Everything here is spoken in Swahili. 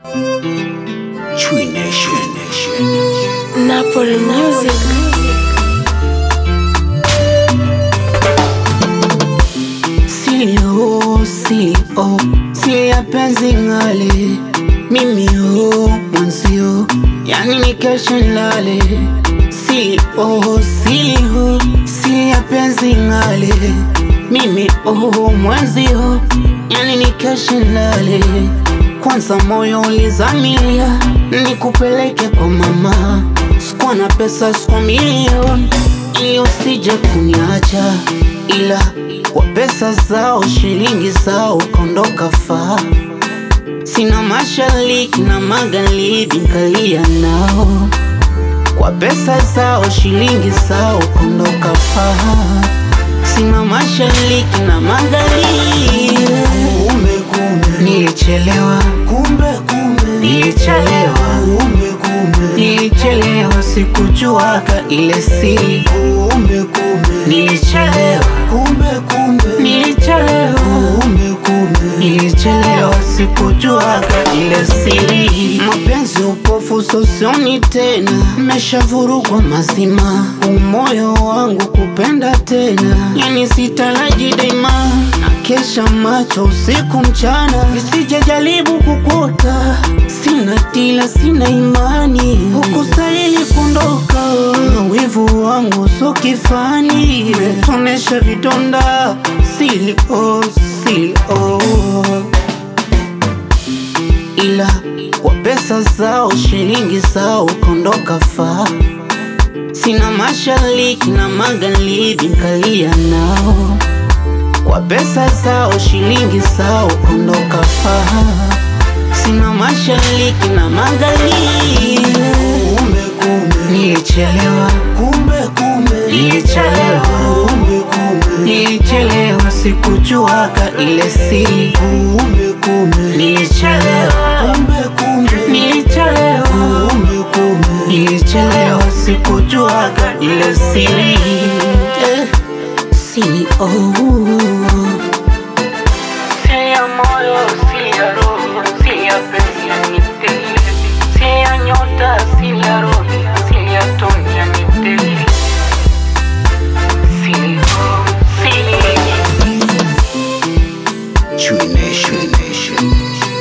Tree Nation. Napoli Music. Silio, silio, sili ya penzi ngale mimi ho mwanzio, yani ni kesho nilale. Silio, silio, sili ya penzi ngale mimi ho mwanzio, yani ni kesho nilale. Kwanza moyo ulizamilia nikupeleke kwa mama, sikuwa na pesa, sikuwa milioni ili usije kuniacha, ila kwa pesa zao shilingi zao kaondoka faa. Sina mashariki na magharibi nkalia nao, kwa pesa zao shilingi zao kaondoka faa. Sina mashariki na magharibi, Kumbe kumbe, nilichelewa, kumbe kumbe, nilichelewa, kumbe kumbe, nilichelewa, sikujuaga ile siri, kumbe kumbe, nilichelewa, kumbe kumbe, nilichelewa kumbe kumbe, Nilichelewa sikujuaga ile siri. Mapenzi upofu sosioni tena, meshavurugwa mazima. Umoyo wangu kupenda tena, yani sitaraji daima. Na kesha macho usiku mchana, nisije jaribu kukuta. Sina tila, sina imani, hukustahili kuondoka. Na wivu wangu so kifani, metonesha vidonda sili oh, sili oh ila kwa pesa zao shilingi zao kaondoka faa. Sina mashariki na magharibi nkalia nao, kwa pesa zao shilingi zao kaondoka faa. Sina mashariki na magharibi, kumbe kumbe, nilichelewa, kumbe kumbe, nilichelewa, kumbe kumbe, nilichelewa, sikujuaga ile siri, kumbe kumbe, nilichelewa, kumbe kumbe, nilichelewa. kumbe kumbe, Nilichelewa sikujuaga ile siri eh, siri oh. Siri ya moyo, siri ya roho, siri ya penzi ya nitele, siri ya nyota, siri ya roho, siri ya toni ya nitele. Siri oh, siri Tree Nation.